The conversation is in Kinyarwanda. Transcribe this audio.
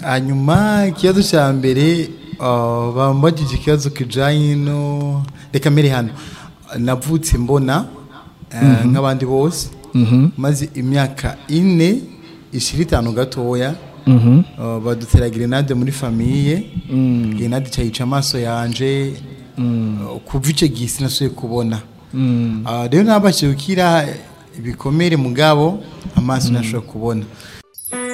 hanyuma ikibazo cya mbere bambajije ikibazo kijyanye no reka mbere hano navutse mbona nk'abandi bose maze imyaka ine ishirin itanu gatoya badutera gerenade muri famiye gerenade cyayica amaso yanjye kuva icyo gihe sinasuye kubona rero ntabashije gukira ibikomere mugabo amaso ntashobora kubona